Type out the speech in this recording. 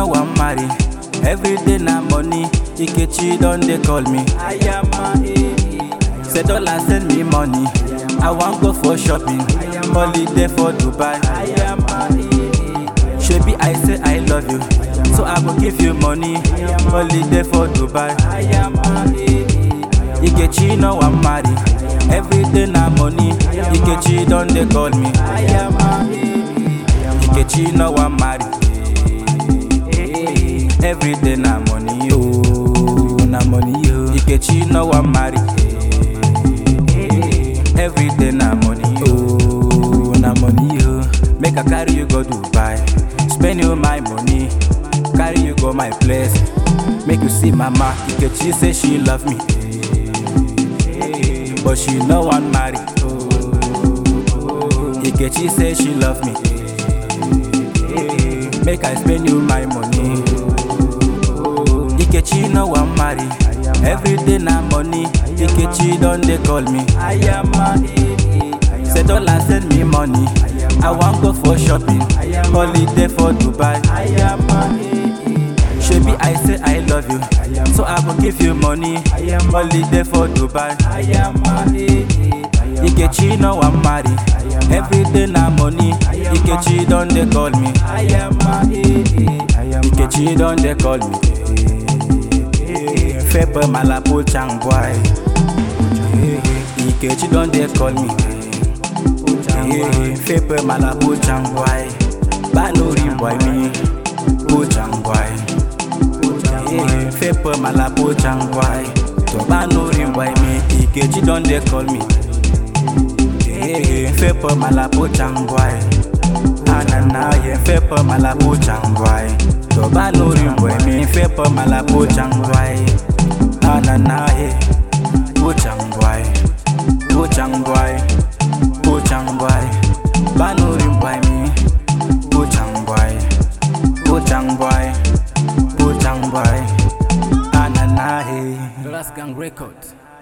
no wan marry. Every day na money, Ikechi don dey call me. Ayama, eh. Say dollar send me money. I wan go for shopping, holiday for Dubai. Ayama, eh. Shebi I say I love you, so I go give you money, holiday for Dubai. Ayama, eh. Ikechi no wan marry. Every day na money, Ikechi don dey call me. Ayama, eh. Ikechi no wan marry. Every day na money, oh, na money, oh. Ikechi no wan marry. Every day na money, oh, na money, oh. Make I carry you go Dubai, spend you my money, carry you go my place. Make you see mama, Ikechi say she love me, but she no wan marry. Ikechi say she love me, make I spend you my money. Ikechi no wan marry. Every day na money. Ikechi don dey call me. Ayama, eh, eh. Say dollar send me money. I wan go for shopping, holiday for Dubai. Ayama, eh, eh. Shebi I say I love you, so I go give you money, holiday for Dubai. Ayama, eh, eh. Ikechi no wan marry. Every day na money. Ikechi don dey call me. Ayama, eh, eh. Ikechi don dey call me. Fepe malapo chang boy. Ikechi don dey call me. Fepe malapo chang boy. Banuri boy me. Po chang boy. Fepe malapo chang boy. To banuri boy me. Ikechi don dey call me. Fepe malapo chang boy. Anana ye fepe malapo chang boy. To banuri boy me. Fepe malapo chang boy. Anana ye. Po chang boy. Po chang boy. Po chang boy. Banuri boy me. Po chang boy. Po chang boy. Po chang boy. Anana ye. Glass Gang Records.